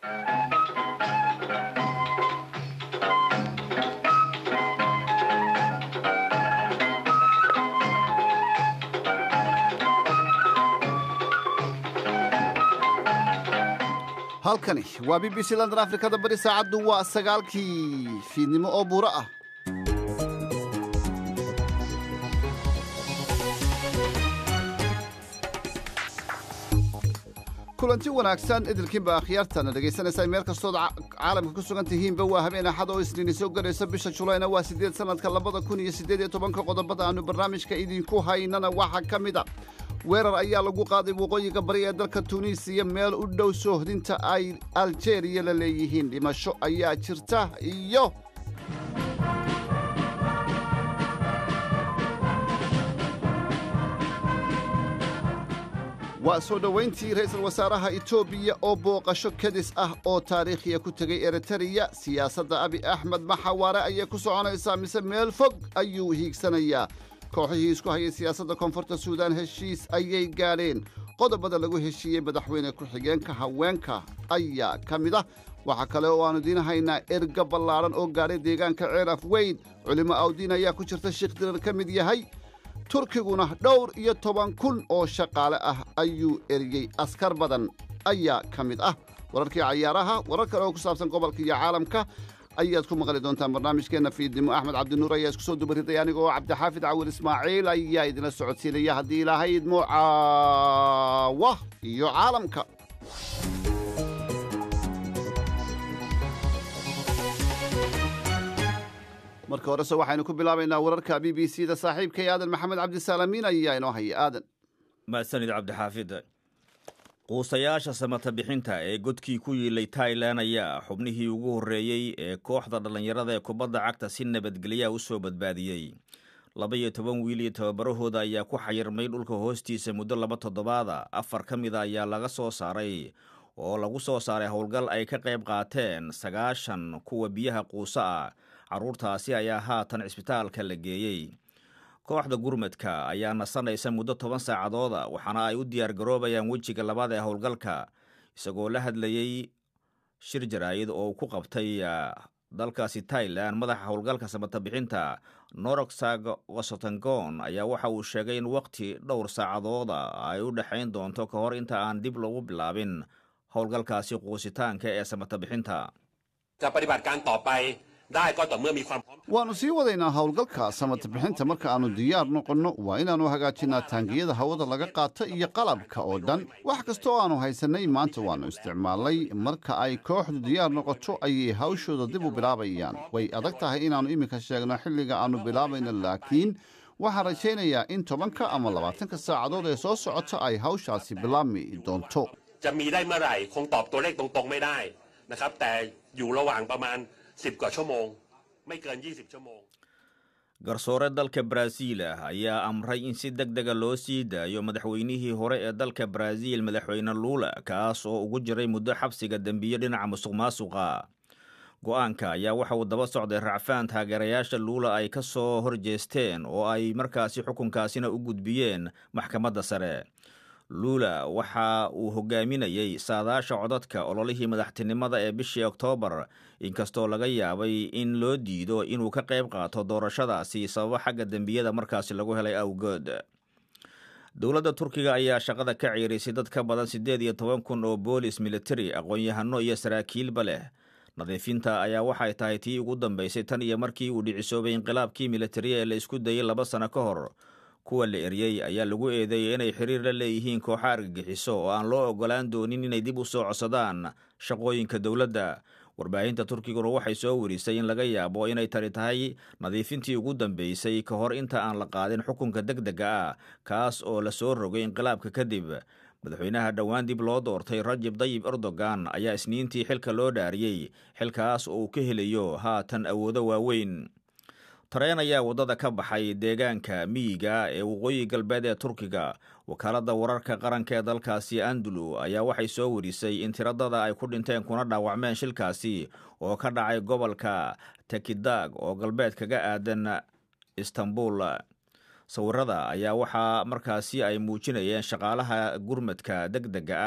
halkani waa b b c london afrikada bari saacaddu waa sagaalkii fiidnimo oo buuro ah kulanti wanaagsan idilkiinba akhyaartana dhegaysanaysaa meel kastood caalamka ku sugan tihiinba waa habeen axad oo isniini soo galayso bisha julayna waa siddeed sannadka labada kun iyo siddeed iyo tobanka qodobada aanu barnaamijka idinku haynana waxaa ka mid a weerar ayaa lagu qaaday waqooyiga bari ee dalka tuuniisiya meel u dhow soohdinta ay aljeeriya la leeyihiin dhimasho ayaa jirta iyo waa soo dhowayntii ra'iisul wasaaraha etoobiya oo booqasho kadis ah oo taariikhiya ku tegay eritariya siyaasadda abi axmed maxawaare ayay ku soconaysaa mise meel fog ayuu hiigsanayaa kooxihii isku hayay siyaasadda koonfurta suudaan heshiis ayay gaadheen qodobada lagu heshiiyey madaxweyne ku-xigeenka haweenka ayaa ka mid ah waxaa kale oo aannu idiin haynaa erga ballaadhan oo gaadhay deegaanka ceeraf weyn culimo awdiin ayaa ku jirta sheekh dirar ka mid yahay turkiguna dhowr iyo toban kun oo shaqaale ah ayuu eriyey askar badan ayaa ka mid ah wararkii cayaaraha warar kale oo ku saabsan gobolka iyo caalamka ayaad ku maqli doontaan barnaamijkeenna fiidnimo axmed cabdinuur ayaa isku soo dubariday aniga oo cabdixaafid cawil ismaaciil ayaa idinla socodsiinaya haddii ilaahay idmo caawa iyo caalamka marka horese waxaynu ku bilaabaynaa wararka b b c da saaxiibkay aadan maxamed cabdisaalamiin ayaa inoo haya aadan mahadsanid cabdixaafid quusayaasha samata bixinta ee godkii ku yiilay tailan ayaa xubnihii ugu horreeyey ee kooxda dhallinyarada ee kubadda cagta si nabadgelyaha u soo badbaadiyey laba iyo toban wiil iyo tababarahooda ayaa ku xayirmay dhulka hoostiisa muddo laba toddobaada afar ka mida ayaa laga soo saaray oo lagu soo saaray howlgal ay ka qayb qaateen sagaashan kuwa biyaha quuso ah carruurtaasi ayaa haatan cisbitaalka la geeyey kooxda gurmadka ayaa nasanaysa muddo toban saacadooda waxaana ay u diyaar garoobayaan wejiga labaad ee howlgalka isagoo la hadlayey shir jaraa'id oo uu ku qabtay dalkaasi tailan madaxa howlgalka samata bixinta norosag wasotangon ayaa waxa uu sheegay in wakhti dhowr saacadooda ay u dhexayn doonto ka hor inta aan dib lagu bilaabin howlgalkaasi quusitaanka ee samata bixinta waannu sii wadaynaa howlgalka samata bixinta marka aannu diyaar noqonno waa inaannu hagaajinnaa taangiyada hawada laga qaata iyo qalabka oo dhan wax kasta oo aannu haysannay maanta waannu isticmaalnay marka ay kooxdu diyaar noqoto ayay hawshooda dib u bilaabayaan way adag tahay inaannu iminka sheegno xilliga aannu bilaabayno laakiin waxaan rajaynayaa in tobanka ama labaatanka saacadood ee soo socota ay hawshaasi bilaabmi doonto garsoore dalka baraaziil ah ayaa amray in si deg dega loo sii daayo madaxweynihii hore ee dalka baraaziil madaxweyne luula kaas oo ugu jiray muddo xabsiga dembiyo dhinaca musuq maasuqa go-aanka ayaa waxa uu daba socday racfaan taageerayaasha luula ay ka soo horjeesteen oo ay markaasi xukunkaasina u gudbiyeen maxkamadda sare luula waxa uu hogaaminayey saadaasha codadka ololihii madaxtinimada ee bishii oktoobar inkastoo laga yaabay in loo diido inuu ka qayb qaato doorashadaasi sababo xagga dembiyada markaasi lagu helay awgood dowladda turkiga ayaa shaqada ka ciirisay dad ka badan siddeed iyo toban kun oo boolis militari aqoon-yahano iyo saraakiilba leh nadiifinta ayaa waxay tahay tii ugu dambaysay tan iyo markii uu dhicisoobay inqilaabkii militariya ee la isku dayey laba sano ka hor kuwa la eryey ayaa lagu eedeeyey inay xiriir la leeyihiin kooxa argagixiso oo aan loo ogolaan doonin inay dib u soo codsadaan shaqooyinka dowladda warbaahinta turkiguna waxay soo warisay in laga yaabo inay tani tahay nadiifintii ugu dambeysay ka hor inta aan la qaadin xukunka deg dega ah kaas oo la soo rogay inqilaabka kadib madaxweynaha dhowaan dib loo doortay rajab dayib erdogan ayaa isniintii xilka loo dhaariyey xilkaas oo uu ka helayo haatan awoodo waaweyn tareen ayaa waddada ka baxay deegaanka miyiga ee waqooyi galbeed ee turkiga wakaaladda wararka qaranka ee dalkaasi andulu ayaa waxay soo warisay in tiradada ay ku dhinteen kuna dhaawacmeen shilkaasi oo ka dhacay gobolka tekidag oo galbeed kaga aadan istanbul sawirada ayaa waxaa markaasi ay muujinayeen shaqaalaha gurmadka deg dega ah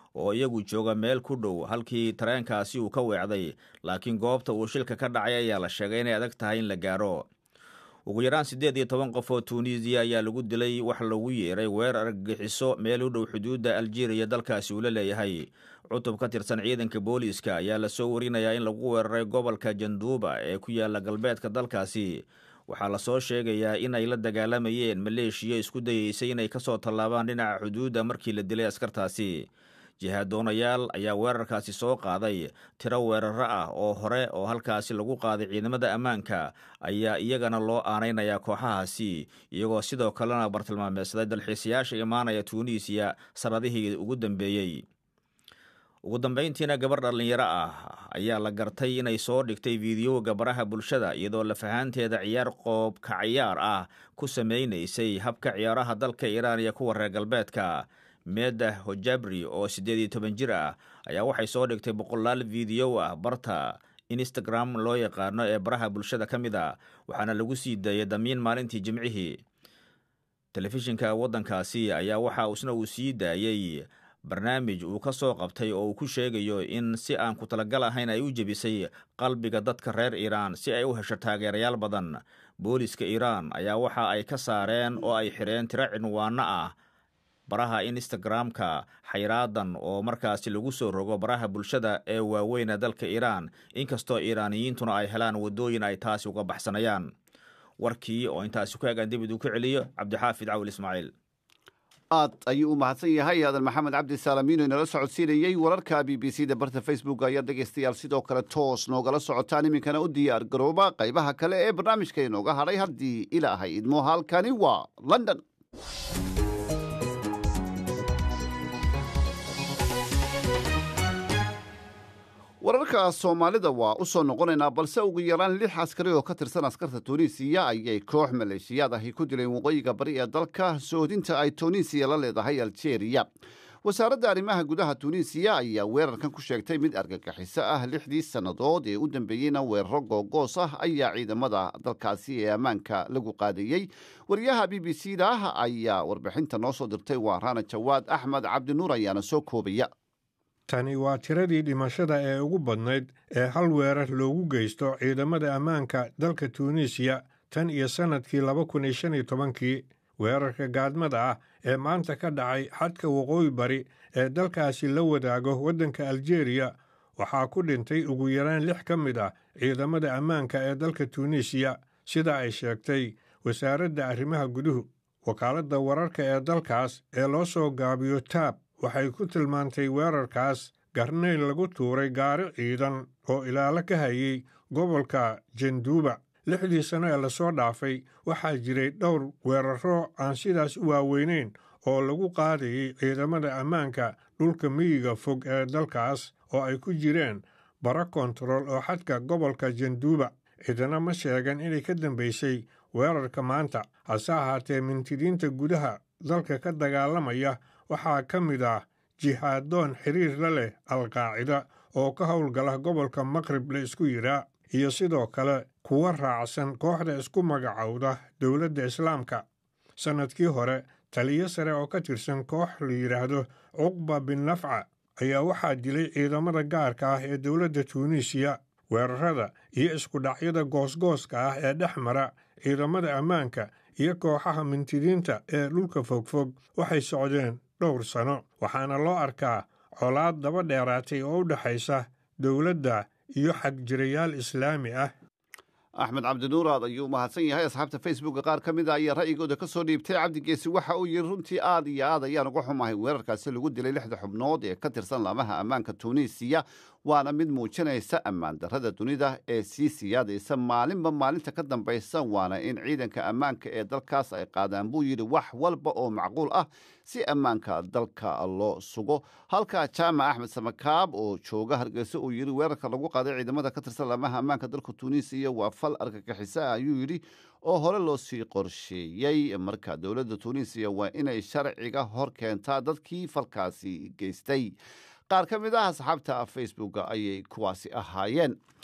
oo iyagu jooga meel ku dhow halkii tareenkaasi uu ka weecday laakiin goobta uu shilka ka dhacay ayaa la sheegay inay adag tahay in la gaaro ugu yaraan siddeed iyo toban qof oo tuuniisiya ayaa lagu dilay wax lagu yeeray weerar argagixiso meel u dhow xuduudda aljeeriya dalkaasi uu la leeyahay cutub ka tirsan ciidanka booliiska ayaa lasoo warinayaa in lagu weeraray gobolka janduuba ee ku yaala galbeedka dalkaasi waxaa lasoo sheegayaa in ay la dagaalamayeen maleeshiya isku dayeysay inay kasoo tallaabaan dhinaca xuduudda markii la dilay askartaasi jihaaddoonayaal ayaa weerarkaasi soo qaaday tiro weeraro ah oo hore oo halkaasi lagu qaaday ciidamada ammaanka ayaa iyagana loo aanaynayaa kooxahaasi iyagoo sidoo kalena bartilmaameedsaday dalxiisayaasha imaanaya tuuniisiya sannadihii ugu dambeeyey ugu dambayntiina gabar dhallinyaro ah ayaa la gartay inay soo dhigtay fiidiyowga baraha bulshada iyadoo lafahaanteeda ciyaar qoobka ciyaar ah ku samaynaysay habka ciyaaraha dalka iiraan iyo kuwa reer galbeedka meeda hojabri oo siddeed iyo toban jir ah ayaa waxay soo dhigtay boqolaal fiidiyow ah barta instagram loo yaqaano ee baraha bulshada ka mid a waxaana lagu sii daayay damiin maalintii jimcihii telefishinka waddankaasi ayaa waxa isna uu sii daayey barnaamij uu ka soo qabtay oo uu ku sheegayo in si aan ku talagal ahayn ay u jebisay qalbiga dadka reer iiraan si ay u hesho taageerayaal badan booliska iiraan ayaa waxa ay ka saareen oo ay xidheen tiro cinwaano ah baraha instagram-ka xayraadan oo markaasi lagu soo rogo baraha bulshada ee waaweyna dalka iiraan inkastoo iiraaniyiintuna ay helaan waddooyin ay taasi uga baxsanayaan warkii oo intaasi ku egaan dibid uu ku celiyo cabdixaafid cawil ismaaciil aad ayuu u mahadsan yahay aadan maxamed cabdi saalamiino inala socodsiinayey wararka b b c da barta facebook ayaa dhegaystayaal sidoo kale toos noogala socotaan iminkana u diyaar garooba qaybaha kale ee barnaamijka inooga hadhay haddii ilaahay idmo halkani waa london wararka soomaalida waa u soo noqonaynaa balse ugu yaraan lix askari oo ka tirsan askarta tuuniisiya ayay koox maleeshiyaad ahi ku dileen waqooyiga bari ee dalka soodinta ay tuuniisiya la leedahay aljeeriya wasaaradda arrimaha gudaha tuuniisiya ayaa weerarkan ku sheegtay mid argagixiso ah lixdii sannadood ee u dambeeyeyna weeraro googoos ah ayaa ciidamada dalkaasi ee ammaanka lagu qaadayey wariyaha b b c da ayaa warbixinta noo soo dirtay waa raana jawaad axmed cabdinuur ayaana soo koobaya tani waa tiradii dhimashada ee ugu badnayd ee hal weerar loogu geysto ciidamada ammaanka dalka tuuniisiya tan iyo sannadkii laba kun iyo shan iyo tobankii weerarka gaadmada ah ee maanta ka dhacay xadka waqooyi bari ee dalkaasi la wadaago waddanka aljeeriya waxaa ku dhintay ugu yaraan lix ka mid ah ciidamada ammaanka ee dalka tuuniisiya sida ay sheegtay wasaaradda arrimaha guduhu wakaaladda wararka ee dalkaas ee loo soo gaabiyo taab waxay ku tilmaantay weerarkaas garnayn lagu tuuray gaari ciidan oo ilaalo ka hayay gobolka janduuba lixdii sano ee lasoo dhaafay waxaa jiray dhowr weeraro aan sidaas u waaweynayn oo lagu qaadayay ciidamada ammaanka dhulka miyiga fog ee dalkaas oo ay ku jireen bara kontarool oo xadka gobolka janduuba cidana ma sheegan inay ka dambaysay weerarka maanta hase ahaatee mintidiinta gudaha dalka ka dagaalamaya waxaa ka mid ah jihaadoon xiriir la leh alqaacida oo ka howlgala gobolka maqrib la isku yidhaa iyo sidoo kale kuwa raacsan kooxda isku magacowda dowladda islaamka sannadkii hore taliyo sare oo ka tirsan koox la yidhaahdo cuqba bin nafca ayaa waxaa dilay ciidamada gaarka ah ee dowladda tuuniisiya weerarada iyo iskudhacyada goosgooska ah ee dhex mara ciidamada ammaanka iyo kooxaha mintidiinta ee dhulka fogfog waxay socdeen dhowr sano waxaana loo arkaa colaad daba dheeraatay oo u dhexaysa dowladda iyo xagjirayaal islaami ah axmed cabdinuur aad ayuu u mahadsan yahay asxaabta facebooka qaar ka mid a ayaa ra'yigooda ka soo dhiibtay cabdigeesi waxa uu yidhi runtii aad iyo aad ayaan uga xumahay weerarkaasi lagu dilay lixda xubnood ee ka tirsan laamaha ammaanka tuuniisiya waana mid muujinaysa ammaan darrada dunida ee sii siyaadaysa maalinba maalinta ka dambaysa waana in ciidanka ammaanka ee dalkaas ay qaadaan buu yidhi wax walba oo macquul ah si ammaanka dalka loo sugo halka jaamac axmed samakaab oo jooga hargeysa uu yidhi weerarka lagu qaaday ciidamada ka tirsan laamaha ammaanka dalka tuuniisiya waa fal argagixiso ah ayuu yidhi oo hore loo sii qorsheeyey marka dowladda tuuniisiya waa inay sharciga hor keentaa dadkii falkaasi geystay qaar ka mid ah asxaabta facebooka ayay kuwaasi ahaayeen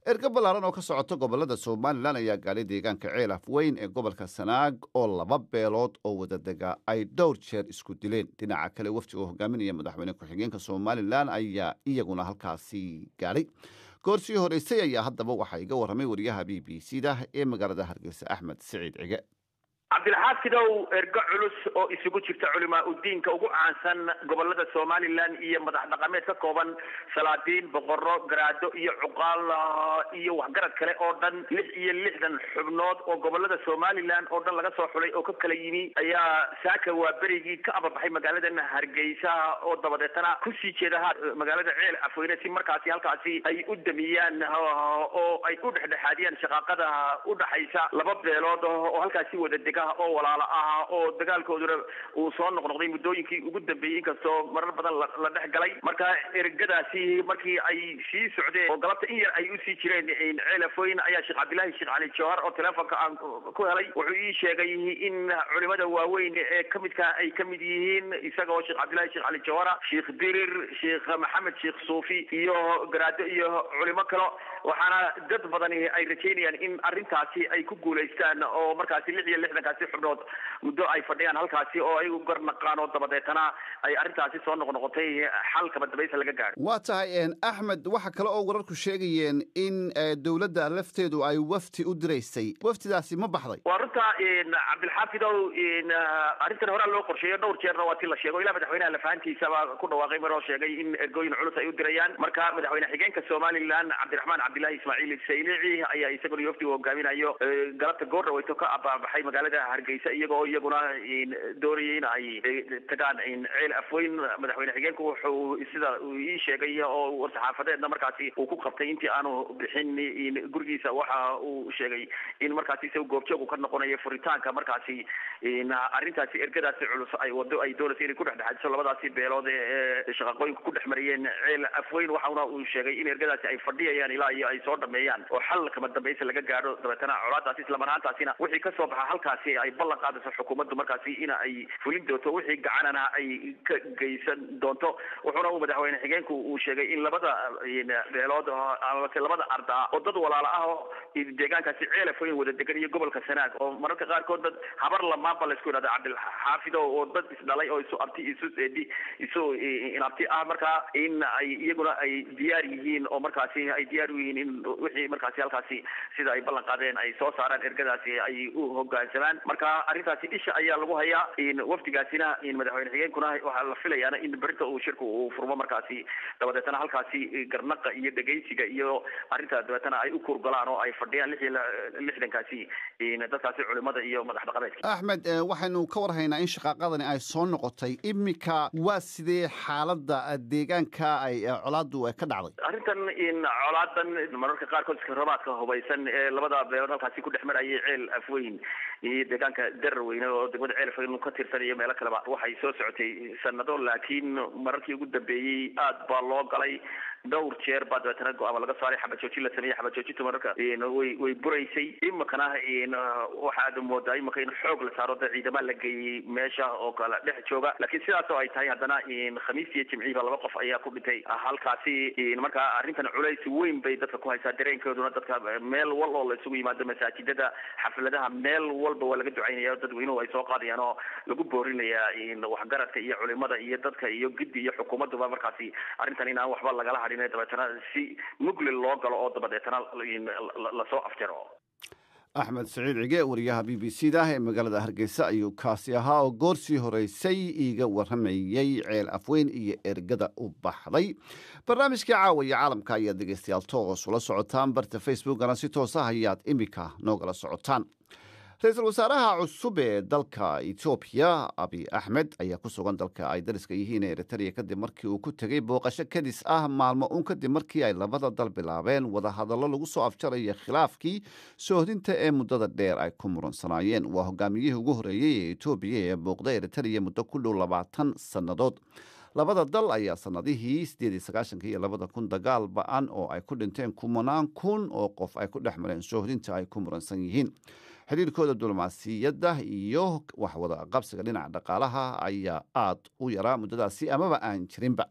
erga ballaaran oo ka socota gobolada somalilan ayaa gaadhay deegaanka ceel afweyn ee gobolka sanaag oo laba beelood oo wadadega ay dhowr jeer isku dileen dhinaca kale wafdiga oo hogaaminaya madaxweyne ku-xigeenka somalilan ayaa iyaguna halkaasi gaadhay goorsii horeysay ayaa haddaba waxaa iga warramay wariyaha b b c da ee magaalada hargeysa axmed siciid cige cabdilxaafidow ergo culus oo isugu jirta culimaa udiinka ugu caansan gobolada somalilan iyo madax dhaqameed ka kooban salaadiin boqoro garaado iyo cuqaal iyo waxgarad kale oo dhan lix iyo lixdan xubnood oo gobolada somalilan oo dhan laga soo xulay oo ka kala yimi ayaa saaka waa berigii ka ababaxay magaaladan hargeysa oo dabadeetana kusii jeeda magaalada ceel afweyne si markaasi halkaasi ay u damiyaan oo ay u dhexdhexaadiyaan shaqaaqada udhaxaysa laba beelood oo halkaasi wada dega oo walaalo ah oo dagaalkooduna uu soo noqnoqday muddooyinkii ugu dambeeyey inkastoo marar badan la dhex galay marka ergadaasi markii ay sii socdeen oo galabta in yar ay usii jireen ceelafoyn ayaa sheekh cabdillaahi sheekh cali jawhar oo teleefonka aan ku helay wuxuu ii sheegay in culimada waaweyn ee kamidka ay kamid yihiin isaga oo sheekh cabdillahi sheekh cali jawhara sheekh dirir sheekh maxamed sheekh suufi iyo garaado iyo culimo kale waxaana dad badani ay rajeynayaan in arrintaasi ay ku guulaystaan oo markaasi lix iyo lixdankaasi xubnood muddo ay fadhiyaan halkaasi oo ay u garnaqaan oo dabadeetana ay arrintaasi soo noqnoqotay xal kaba dambaysa laga gaadho waa tahay axmed waxa kale oo wararku sheegayeen in dowladda lafteedu ay wafti u diraysay waftidaasi ma baxday waa runta cabdilxaafidow arrintan horaa loo qorsheeyo dhowr jeerna waa ti la sheego ilaa madaxweynaha lafahantiisaba ku dhawaaqay maroo sheegay in ergooyin culus ay u dirayaan marka madaxweyne xigeenka somalilan cabdiraxmaan cabdillahi ismaaciil saylici ayaa isaguna wafdiga hogaaminayo galabta goor dhaweyto ka abaabaxay magaalada hargeysa iyagoo iyaguna doonayay in ay tagaan ceel afweyn madaxweyne xigeenku wuxuu sida uu ii sheegay oo war-saxaafadeedna markaasi uu ku qabtay intii aanu bixin gurigiisa waxa uu sheegay in markaasi isaga goobjoogu ka noqonayo furitaanka markaasi arrintaasi ergadaasi culus ay wado ay doonaysa inay ku dhexdhexaadiso labadaasi beelood ee shaqaqooyinka ku dhex mariyeen ceel afweyn waxauna uu sheegay in ergadaasi ay fadhiyayaan ilaa iyo ay soo dhameeyaan oo xal kama dambaysa laga gaadho dabeetana colaadaasi islamanaantaasina wixii kasoo baxa halkaasi ay ballan qaadayso xukuumaddu markaasi ina ay fulin doonto wixii gacanana ay ka geysan doonto wuxuuna uu madaxweyne xigeenku uu sheegay in labada beelood amase labada ardaa oo dad walaalo ah oo deegaankaasi ceelafoyn wada degan iyo gobolka sanaag oo mararka qaarkood dad habar lamaanba laysku yidhahda cabdilxaafido oo dad isdhalay oo isu abti isu seedi isu inabti ah marka in ay iyaguna ay diyaar yihiin oo markaasi ay diyaar u yihiin in wixii markaasi halkaasi sida ay ballan qaadeen ay soo saaraan ergadaasi ay u hogaansamaan marka arrintaasi isha ayaa lagu hayaa wafdigaasina madaxweyne xigeenkuna waxaa la filayaana in berinta uu shirku uu furmo markaasi dabadeetana halkaasi garnaqa iyo dhegeysiga iyo arrinta dabeetana ay u kurgalaan oo ay fadhiyaan lix iyo lixdankaasi dadkaasi culimada iyo madax dhaqameedka axmed waxaynu ka warhaynaa in shaqaaqadani ay soo noqotay imika waa sidee xaaladda deegaanka ay colaadu ka dhacday arrintan colaadan mararka qaarkood iskarabaadka hubaysan ee labada beelood halkaasi ku dhex marayay ceel afweyn iyo deegaanka dararweyne oo degmada ceel afweyn ka tirsan iyo meelo kaleba waxay soo socotay sanado laakiin mararkii ugu dambeeyey aad baa loo galay dhowr jeer baa dabeetana go-aama laga saaray xabajoojin la sameeyey xabajoojinta mararka way way buraysay imikana waxaad moodaa imika in xoog la saaro da ciidama la geeyey meesha oo kale dhex jooga laakiin sidaas oo ay tahay haddana khamiis iyo jimciiba laba qof ayaa ku dhintay halkaasi marka arrintan culays weyn bay dadka ku haysaa dareenkooduna dadka meel wal oo la isugu yimaado masaajidada xafladaha meel walba waa laga ducaynaya dadweynuhu ay soo qaadayaan oo lagu boorinayaa waxgaradka iyo culimada iyo dadka iyo giddi iyo xukuumadduba markaasi arrintan in aan waxba lagala hadhin dabeetana si mugli loo galo oo dabadeetana lasoo afjaro axmed saciid cige wariyaha b b c da ee magaalada hargeysa ayuu kaasi ahaa oo goorsii horeysay iiga warramayey ceel afweyn iyo ergada u baxday barnaamijkii caawaya caalamka ayaad dhegeystayaal toos ula socotaan barta facebookana si toos ah ayaad imika noogala socotaan ra-iisul wasaaraha cusub ee dalka etoobiya abi axmed ayaa ku sugan dalka ay dariska yihiin ee eritrea kadib markii uu ku tegey booqasho kadis ah maalmo uun kadib markii ay labada dal bilaabeen wadahadallo lagu soo afjaraya khilaafkii soohdinta ee muddada dheer ay ku muransanaayeen waa hogaamiyihii ugu horreeyey ee etoobiya ee booqda eritrea muddo ku dhow labaatan sannadood labada dal ayaa sanadihii sideed iyo sagaashanka iyo labada kun dagaal ba-an oo ay ku dhinteen kumanaan kun oo qof ay ku dhex mareen soohdinta ay ku muransan yihiin xiriirkooda diblomaasiyadda iyo waxwada qabsiga dhinaca dhaqaalaha ayaa aad u yaraa muddadaasi amaba aan jirinba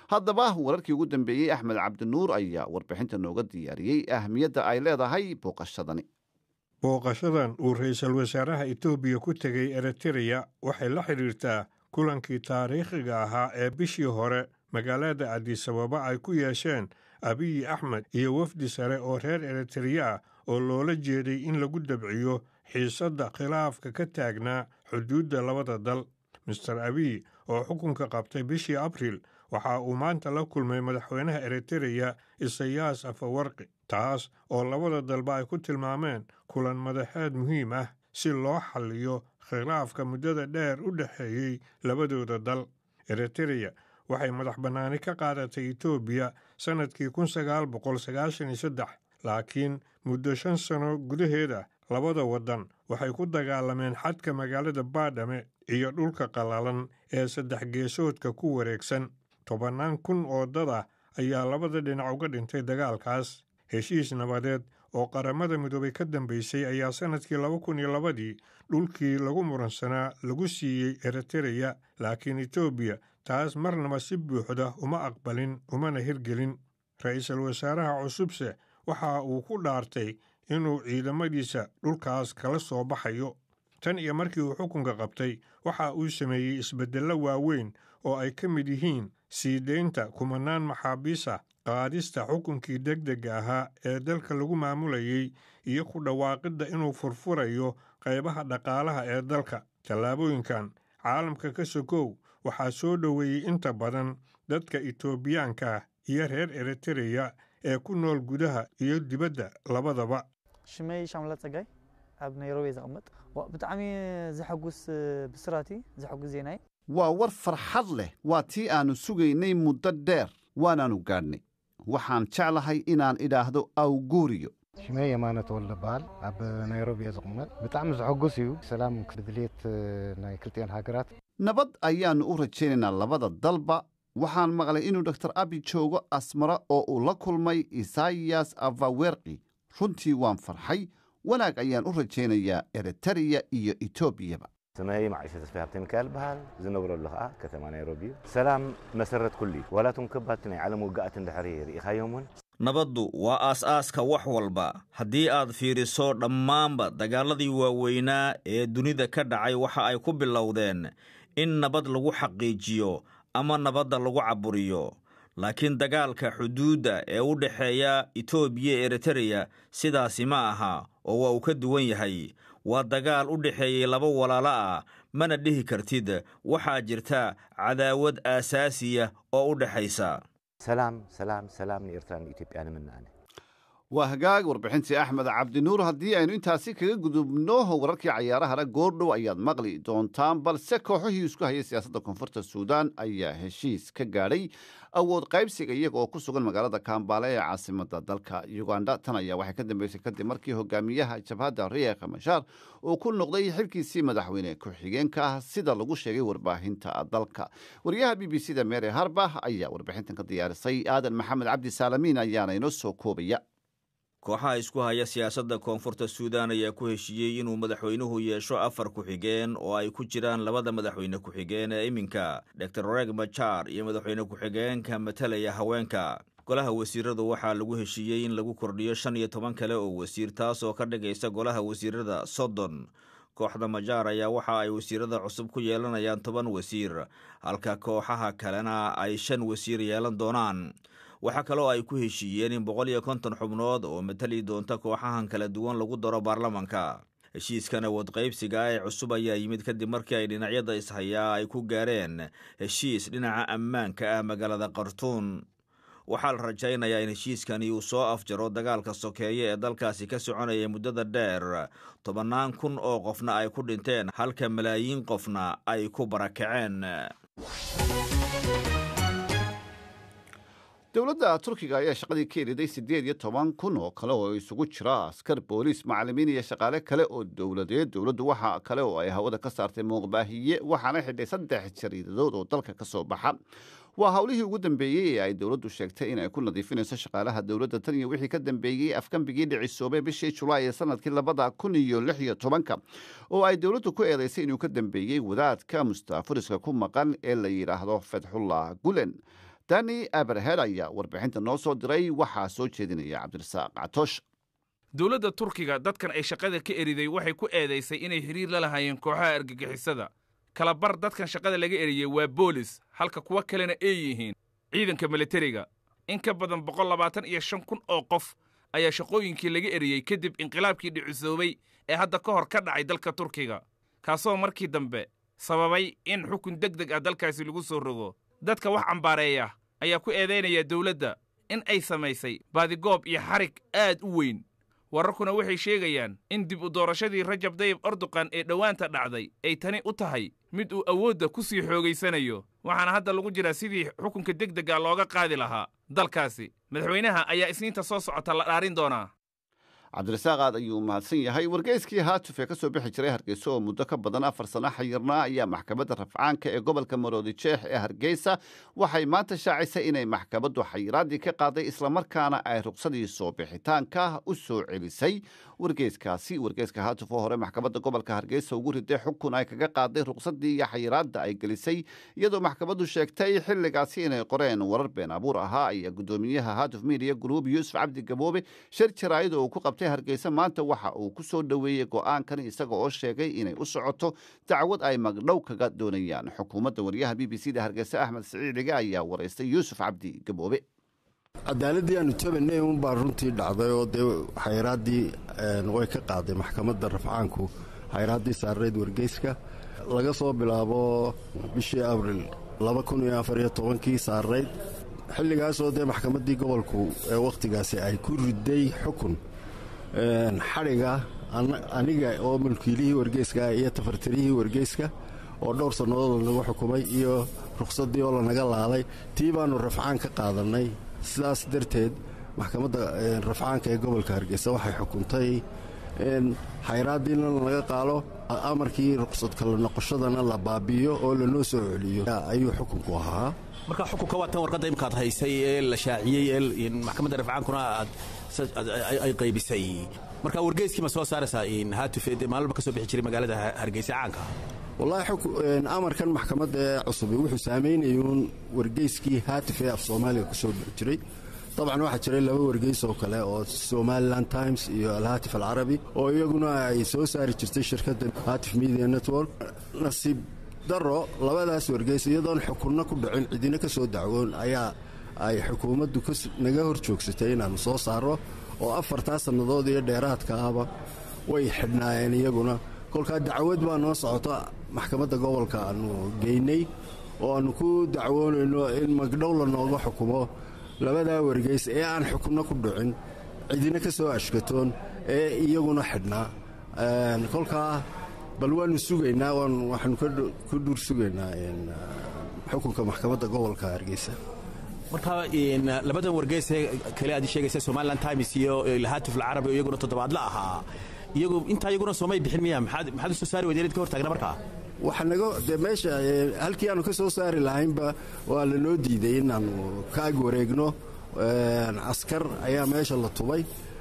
haddaba wararkii ugu dambeeyey axmed cabdinuur ayaa warbixinta nooga diyaariyey ahmiyadda ay leedahay booqashadani booqashadan uu ra-iisul wasaaraha etoobiya ku tegay eritereya waxay la xidhiirtaa kulankii taariikhiga ahaa ee bishii hore magaalada adisababa ay ku yeesheen abiyi axmed iyo wafdi sare oo reer eritereya ah oo loola jeeday in lagu dabciyo xiisadda khilaafka ka taagnaa xuduudda labada dal master abiy oo xukunka qabtay bishii abriil waxa uu maanta la kulmay madaxweynaha eritereya isayaas afawarqi taas oo labada dalba ay ku tilmaameen kulan madaxeed muhiim ah si loo xalliyo khilaafka muddada dheer u dhexeeyey labadooda dal eritereya waxay madax bannaani ka qaadatay etoobiya sannadkii kun sagaal boqol sagaashan iyo saddex laakiin muddo shan sano gudaheeda labada waddan waxay ku dagaalameen xadka magaalada baadhame iyo dhulka qallalan ee saddex geesoodka ku wareegsan tobannaan kun oo dad ah ayaa labada dhinac uga dhintay dagaalkaas heshiis nabadeed oo qaramada midoobay ka dambaysay ayaa sannadkii laba kun iyo labadii dhulkii lagu muransanaa lagu siiyey eritereya laakiin etoobiya taas marnaba si buuxda uma aqbalin umana hirgelin ra-iisul wasaaraha cusubse waxa uu ku dhaartay inuu ciidamadiisa dhulkaas kala soo baxayo tan iyo markii uu xukunka qabtay waxa uu sameeyey isbeddello waaweyn oo ay ka mid yihiin sii deynta kumanaan maxaabiis ah qaadista xukunkii degdega ahaa ee dalka lagu maamulayey iyo ku dhawaaqidda inuu furfurayo qaybaha dhaqaalaha ee dalka tallaabooyinkan caalamka ka sokow waxaa soo dhoweeyey inta badan dadka etoobiyaanka iyo reer eritereya ee ku nool gudaha iyo dibadda labadaba ሽመይ ሻምላ ፀጋይ ኣብ ናይሮቢ ዝቕመጥ ብጣዕሚ ዘሐጉስ ብስራቲ ዘሐጉስ ዜናይ waa war farxad leh waa tii aannu sugaynay muddo dheer waanaannu gaadhnay waxaan jeclahay inaan idhaahdo awguuriyo ሽመይ የማነ ተወልደ በሃል ኣብ ናይሮቢ እየ ዝቕመጥ ብጣዕሚ ዘሐጉስ እዩ ሰላም ብድልየት ናይ ክልቲአን ሃገራት nabad ayaannu u rajaynaynaa labada dalba waxaan maqlay inuu doktor abi joogo asmara oo uu la kulmay isayas afawerki runtii waan farxay wanaag ayaan u rajaynayaa eritereya iyo etoobiyaba ስመይ ማዕሸ ተስፋይ ሃብተ ሚካኤል በሃል ዝነብረሉ ከዓ ከተማ ናይሮቢ እዩ ሰላም መሰረት ኩሉ እዩ ዋላቱም ከባቲ ናይ ዓለም ውግኣት እንድሕሪ ርኢኻዮም እውን nabaddu waa aas-aaska wax walba haddii aad fiiriso dhammaanba dagaaladii waaweynaa ee dunida ka dhacay waxa ay ku bilowdeen in nabad lagu xaqiijiyo ama nabadda lagu caburiyo laakiin dagaalka xuduudda ee u dhexeeya etoobiya e eritereya sidaasi ma aha oo waa uu ka duwan yahay waa dagaal u dhexeeyey laba walaalo ah mana dhihi kartid waxaa jirta cadaawad aasaasiya oo u dhexaysa ሰላም ሰላም ሰላም ንኤርትራ ንኢትዮጵያ ንምናኣነ waa hagaag warbixintii axmed cabdinuur haddii aynu intaasi kaga gudubno wararkii cayaarahana goordhow ayaad maqli doontaan balse kooxihii isku hayay siyaasadda koonfurta suudaan ayaa heshiis ka gaadhay awood qaybsiga iyaga oo ku sugan magaalada kambaale ee caasimada dalka uganda tan ayaa waxay ka dambeysay kadib markii hogaamiyaha jabhadda riek mashaar uu ku noqday xilkiisii madaxweyne ku-xigeenka ah sida lagu sheegay warbaahinta dalka wariyaha b b c da mary harbah ayaa warbixintan ka diyaarisay aadan maxamed cabdi saalamiin ayaana inoo soo koobaya kooxaha isku haya siyaasadda koonfurta suudaan ayaa ku heshiiyey inuu madaxweynuhu yeesho afar ku-xigeen oo ay ku jiraan labada madaxweyne ku-xigeen ee iminka dor reg machar iyo madaxweyne ku-xigeenka matalaya haweenka golaha wasiiradu waxaa lagu heshiiyey in lagu kordhiyo shan iyo toban kale oo wasiir taas oo ka dhigaysa golaha wasiirada soddon kooxda majaar ayaa waxa ay wasiirada cusub ku yeelanayaan toban wasiir halka kooxaha kalena ay shan wasiir yeelan doonaan waxaa kaloo ay ku heshiiyeen in boqol iyo konton xubnood oo matali doonta kooxahan kala duwan lagu daro baarlamanka heshiiskan awood qaybsiga ee cusub ayaa yimid kadib markii ay dhinacyada ishayaa ay ku gaareen heshiis dhinaca ammaanka ah magaalada khartuun waxaa la rajaynayaa in heshiiskani uu soo afjaro dagaalka sokeeye ee dalkaasi ka soconaya muddada dheer tobannaan kun oo qofna ay ku dhinteen halka malaayiin qofna ay ku barakaceen dowladda turkiga ayaa shaqadii ka eriday siddeed iyo toban kun oo kale oo isugu jira askar booliis macallimiin iyo shaqaale kale oo dowladeed dowladdu waxa kale oo ay hawada ka saartay muuqbaahiye waxaana xidhay saddex jariidadood oo dalka ka soo baxa waa howlihii ugu dambeeyey ee ay dowladdu sheegtay in ay ku nadiifinayso shaqaalaha dowladda tan iyo wixii ka dambeeyey afgambigii dhicisoobay bishii julaay ee sanadkii labada kun iyo lix iyo tobanka oo ay dowladdu ku eedaysay inuu ka dambeeyey wadaadka mustaafuriska ku maqan ee la yidhaahdo fedxullah gulen dani aberhed ayaa warbixinta noo soo diray waxaa soo jeedinaya cabdirasaaq catoosh dowladda turkiga dadkan ay shaqada ka eriday waxay ku eedaysay inay xiriir la lahaayeen kooxaha argagixisada kalabar dadkan shaqada laga eriyey waa boolis halka kuwo kalena ay yihiin ciidanka militariga in ka badan boqol labaatan iyo shan kun oo qof ayaa shaqooyinkii laga eriyey kadib inqilaabkii dhicisoobay ee hadda ka hor ka dhacay dalka turkiga kaasoo markii dambe sababay in xukun deg deg ah dalkaasi lagu soo rogo dadka wax cambaareeya ayaa ku eedaynaya dowladda in ay samaysay baadigoob iyo xarig aad u weyn wararkuna waxay sheegayaan in dib u doorashadii rajab dayib erdogan ee dhowaanta dhacday ay tani u tahay mid uu awoodda ku sii xoogaysanayo waxaana hadda lagu jiraa sidii xukunka deg dega looga qaadi lahaa dalkaasi madaxweynaha ayaa isniinta soo socota la dhaarin doonaa cabdirasaaq aad ayuu mahadsan yahay wargeyskii haatuf ee ka soo bixi jiray hargeysa oo muddo ka badan afar sano xayirnaa ayaa maxkamadda rafcaanka ee gobolka maroodi jeex ee hargeysa waxay maanta shaacisay inay maxkamaddu xayiraaddii ka qaaday islamarkaana ay ruqsadii soo bixitaanka u soo celisay wargeyskaasi wargeyska haatuf oo hore maxkamadda gobolka hargeysa ugu riday xukun ay kaga qaaday ruqsadii iyo xayiraadda ay gelisay iyadoo maxkamaddu sheegtay xilligaasi inay qoreen warar been abuur ahaa ayaa guddoomiyaha haatuf midiya gruub yuusuf cabdi gaboobe shir jaraa'id oo uu ku qabtay hargeysa maanta waxa uu ku soo dhoweeyey go'aankan isaga oo sheegay inay u socoto dacwad ay magdhow kaga doonayaan xukuumadda wariyaha b b c da hargeysa axmed siciidige ayaa waraystay yuusuf cabdi gaboobe cadaaladii aanu tabanay unbaa runtii dhacday oo dee xayraaddii way ka qaaday maxkamadda rafcaanku xayraaddii saarareed wargeyska laga soo bilaabo bishii abril kii saarareyd xilligaasoo dee maxkamaddii gobolku ee wakhtigaasi ay ku riday xukun xadhiga aniga oo mulkiilihii wargeyska iyo tafartirihii wargeyska oo dhowr sannadood lanagu xukumay iyo rukhsaddii oo lanaga laaday tii baannu rafcaan ka qaadannay sidaas darteed maxkamadda rafcaanka ee gobolka hargeysa waxay xukuntay xayraaddiina lanaga qaalo amarkii ruqsad kala noqoshadana la baabi'iyo oo lanoo soo celiyo ayuu xukunku ahaa marka xukunka waa tan warqadda imkaad haysay ee la shaaciyey ee maxkamadda rafcaankuna aad ay qaybisay marka wargeyskii ma soo saaraysaa haatufeed maalba ka soo bixi jiray magaalada hargeysa caanka wallaahi amarkan maxkamadda ee cusubi wuxuu saamaynayuun wargeyskii haatif ee af soomaaliga ku soo bixi jiray dabcan waxaa jiray laba wargeys oo kale oo somalilan times iyo alhaatif alcarabi oo iyaguna ay soo saari jirtay shirkadda haatif media network nasiib daro labadaas wargeys iyadoon xukunno ku dhicin cidina ka soo dacwoon ayaa ay xukuumaddu naga hor joogsatay inaannu soo saarro oo afartaa sannadood iyo dheeraadka ahba way xidhnaayeen iyaguna kolkaa dacwad baa noo socoto maxkamadda gobolka aannu geynay oo aannu ku dacwoonayno in magdhow la nooga xukumo labadaa wargeys ee aan xukunno ku dhicin cidina ka soo ashkatoon ee iyaguna xidhnaa kolkaa bal waannu sugaynaa waxaannu ku dhuur sugaynaa xukunka maxkamadda gobolka hargeysa marka labadan wargeysee kale aad sheegaysa somalilan times iyo haatif alcarabi oo iyaguna toddobaadla ahaa iyagu intaa iyaguna soomay bixin miya maxaad maxaad u soo saari weydeed ka hortaagna markaa waxa naga dee meesha halkii aanu ka soo saari lahaynba waa lanoo diiday inaannu ka ag wareegno askar ayaa meesha la tubay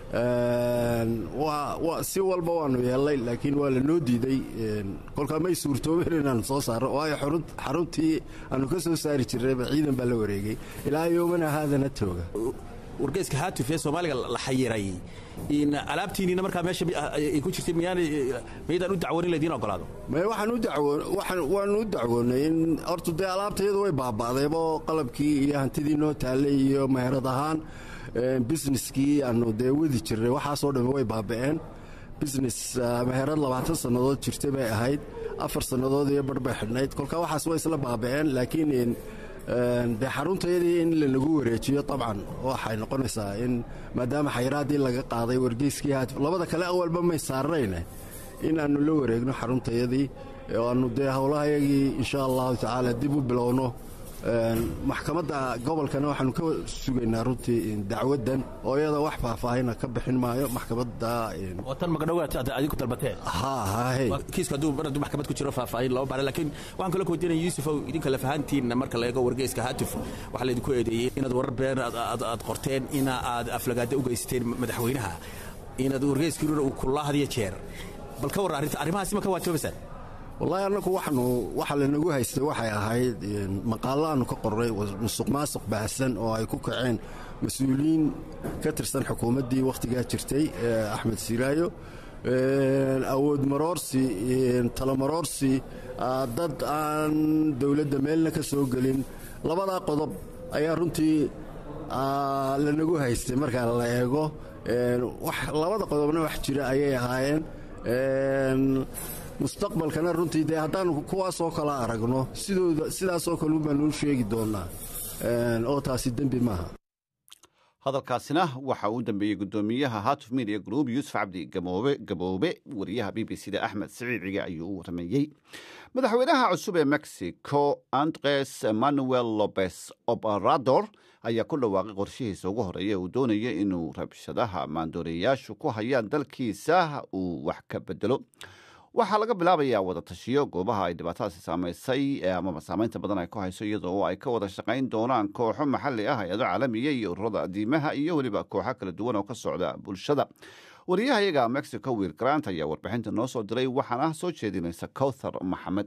si walba waannu yeelnay laakiin waa lanoo diiday kolkaa may suurtoobeen inaannu soo saarno waayo xaruntii aannu ka soo saari jirnayba ciidan baa la wareegay ilaa yoomana haadana tooga wargeyska haatif ee soomaaliga la xayiray alaabtiinina markaa meesha ay ku jirtay miyaydaan u dacwoon in laydiin ogolaado waanu u dacwoonnay in horta dee alaabtayadu way baaba'daybo qalabkii iyo hantidii noo taallay iyo meherad ahaan busineskii aanu dee wadi jirnay waxaasoo dhamme way baaba'een business meherad labaatan sannadood jirtay bay ahayd afar sannadood iyo bar bay xidhnayd kolkaa waxaas way isla baaba'een laakiin dee xaruntayadii in lanagu wareejiyo dabcan waxay noqonaysaa in maadaama xayraaddii laga qaaday wargeyskii haatif labada kale awalba may saarnayne in aannu la wareegno xaruntayadii oo aannu dee howlahayagii insha allahu tacaala dib u bilowno maxkamadda gobolkana waxaanu ka sugaynaa runtii dacwaddan oo iyada wax faahfaahina ka bixin maayo maxkamadda tan magdhowaad adigu dalbateen kiiska hadduu mar hadduu maxkamad ku jiro faahfaahin lama baara laakiin waxaan kala koodinaya yuusufow idinka lafahantiinna marka la eego wargeyska haatif waxaa laydinku eedeeyey inaad warar been aad qorteen ina aad aflagaada u geysateen madaxweynaha inaad wargeyskiinuna uu kulaa hadiyo jeer bal ka warra arrinta arrimahaasi ma ka waajoobaysaan wallaahi annagu waxnu waxa lanagu haystay waxay ahayd maqaallo aanu ka qornay musuq maasuq baahsan oo ay ku kaceen mas-uuliyiin ka tirsan xukuumaddii wakhtigaa jirtay axmed siraayo awood maroorsi talamaroorsi dad aan dowladda meelna ka soo gelin labadaa qodob ayaa runtii lanagu haystay markaa la eego labada qodobna wax jira ayay ahaayeen mustaqbalkana runtii dee haddaanu kuwaasoo kala aragno sidooda sidaasoo kale baanu u sheegi doonnaa oo taasi dembi maaha hadalkaasina waxa uu dambeeyey guddoomiyaha hatuf media group yuusuf cabdi gamoobe gaboobe wariyaha b b c da axmed siciid cige ayuu u warameeyey madaxweynaha cusub ee mexico andres manuel lopez obrador ayaa ku dhawaaqay qorshihiisa ugu horeeya uu doonaya inuu rabshadaha maandooreyaashu ku hayaan dalkiisa uu wax ka bedelo waxaa laga bilaabayaa wada tashiyo goobaha ay dhibaatadaasi saamaysay amaba saamaynta badan ay ku hayso iyadoo ay ka wada shaqayn doonaan kooxo maxalli ah hay-ado caalamiya iyo ururada adiimaha iyo weliba kooxo kala duwan oo ka socda bulshada wariyaha iyaga mexico wiil grant ayaa warbixinta noo soo diray waxaana soo jeedinaysa cowthar maxamed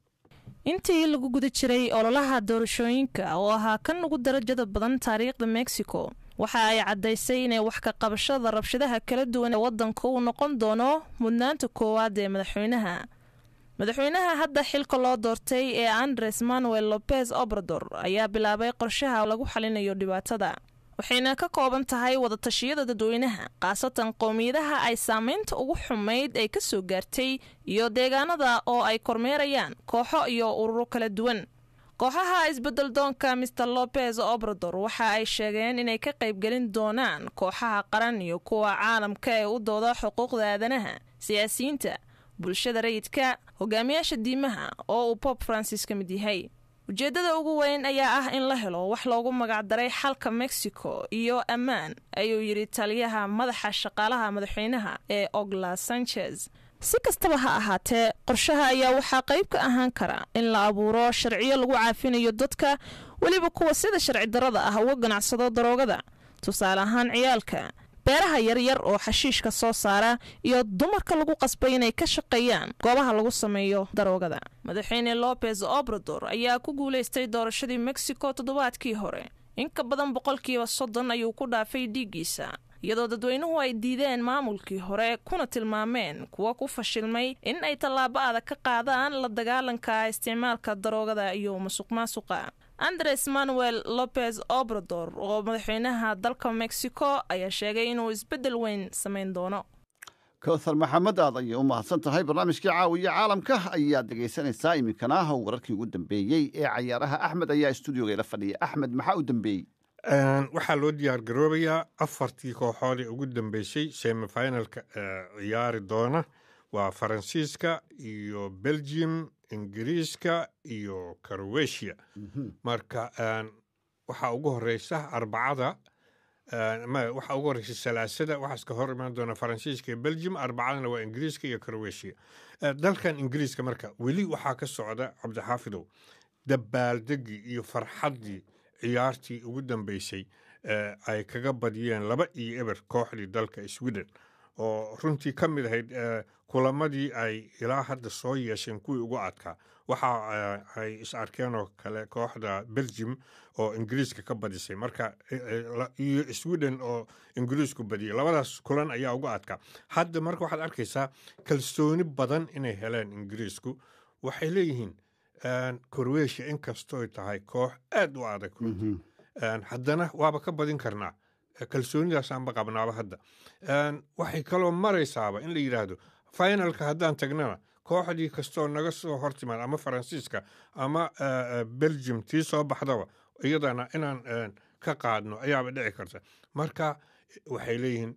intii lagu guda jiray ololaha doorashooyinka oo ahaa kan ugu darajada badan taariikhda mexico waxa ay caddaysay inay wax ka qabashada rabshadaha kala duwan ee waddanka uu noqon doono mudnaanta koowaad ee madaxweynaha madaxweynaha hadda xilka loo doortay ee andres manuel lopez obrador ayaa bilaabay qorshaha lagu xalinayo dhibaatada waxayna ka kooban tahay wadatashyada dadweynaha khaasatan qowmiyadaha ay saamaynta ugu xumayd ay ka soo gaartay iyo deegaanada oo ay kormeerayaan kooxo iyo ururo kala duwan kooxaha isbedel doonka maer lopez obrador waxa ay sheegeen inay ka qaybgelin doonaan kooxaha qaran iyo kuwa caalamka ee u dooda xuquuqda aadanaha siyaasiyiinta bulshada rayidka hogaamiyaasha diimaha oo uu bob francis ka mid yahay ujeeddada ugu weyn ayaa ah in la helo wax loogu magacdaray xalka mexico iyo ammaan ayuu yidhi taliyaha madaxa shaqaalaha madaxweynaha ee ogla sanchez si kastaba ha ahaatee qorshaha ayaa waxaa qayb ka ahaan kara in la abuuro sharciyo lagu caafinayo dadka weliba kuwa sida sharci darada ah uga ganacsado daroogada tusaale ahaan ciyaalka beeraha yaryar oo xashiishka soo saara iyo dumarka lagu qasbay inay ka shaqeeyaan goobaha lagu sameeyo daroogada madaxweyne lopez obrador ayaa ku guulaystay doorashadii mexico toddobaadkii hore in ka badan boqolkiiba soddon ayuu ku dhaafay dhiiggiisa iyadoo dadweynuhu ay diideen maamulkii hore kuna tilmaameen kuwa ku fashilmay in ay tallaabo adag ka qaadaan la dagaalanka isticmaalka daroogada iyo musuq maasuqa andres manuel lopez obrador oo madaxweynaha dalka mexico ayaa sheegay inuu isbeddel weyn samayn doono kowthar maxamed aad ayay u mahadsan tahay barnaamijkii caawiya caalamka ayaad dhegaysanaysaa iminkana wararkii ugu dambeeyey ee cayaaraha axmed ayaa stuudioga ila fadhiya axmed maxaa u dambeeyey waxaa loo diyaar garoobayaa afartii kooxood ee ugu dambeysay semifinalka ciyaari doona waa faransiiska iyo belgium ingiriiska iyo croatia marka waxaa ugu horeysa arbacada waxaa ugu horeysa salaasada waxaas ka hor imaan doona faransiiska iyo belgium arbacadana waa ingiriiska iyo croatia dalkan ingiriiska marka weli waxaa ka socda cabdixaafidow dabaaldegii iyo farxaddii ciyaartii ugu dambeysay ay kaga badiyeen laba iyo eber kooxdii dalka sweden oo runtii ka mid ahayd kulamadii ay ilaa hadda soo yeesheen kuwii ugu adkaa waxa ay is arkeen oo kale kooxda belgium oo ingiriiska ka badisay marka iyo sweden oo ingiriisku badiyay labadaas kulan ayaa ugu adkaa hadda marka waxaad arkaysaa kalsooni badan inay heleen ingiriisku waxay leeyihiin croatia inkastooy tahay koox aad u adag runtii haddana waaba ka badin karnaa kalsoonidaasaanba qabnaaba hadda waxay kaloo maraysaaba in la yidhaahdo finalka haddaan tagnana kooxdii kastoo naga soo hortimaad ama faransiiska ama belgium tii soo baxdaba iyadana inaan ka qaadno ayaaba dhici karta marka waxay leeyihiin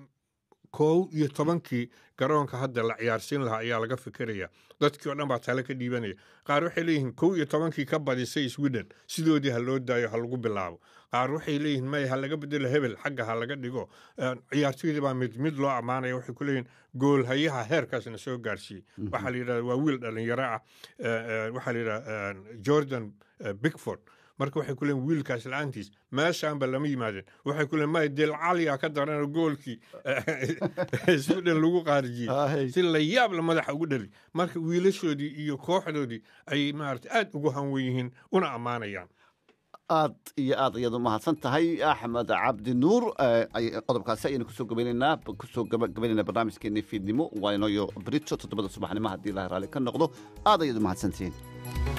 kow iyo tobankii garoonka hadda la ciyaarsiin lahaa ayaa laga fikiraya dadkii oo dhan baa tale ka dhiibanaya qaar waxay leeyihiin kow iyo tobankii ka badisay sweden sidoodii ha loo daayo ha lagu bilaabo qaar waxay leeyihiin maya ha laga bedelo hebel xagga ha laga dhigo ciyaartoydii baa mid mid loo ammaanaya waxay ku leeyihiin goolhayaha heerkaasna soo gaarsiiyey waxaa la yidhahda waa wiil dhalinyaro ah waxaa la yidhahda jordan bigford marka waxay ku leeyiin wiilkaas la-aantiis meeshaanba lama yimaadeen waxay ku leeyiin maya del caliya ka daran goolkii sweden lagu qaarijiyey si la yaab la madaxa ugu dhali marka wiilashoodii iyo kooxdoodii ayay maarata aad ugu hanwen yihiin una ammaanayaan aad iyo aad ayaad u mahadsan tahay axmed cabdi nuur qodobkaasi ayaynu kusoo gabaynaynaa kusoo gabaynaynaa barnaamijkeennii fiidnimo waa inooyo brito toddobada subaxnimo haddii ilahay raalli ka noqdo aad ayaad u mahadsantihiin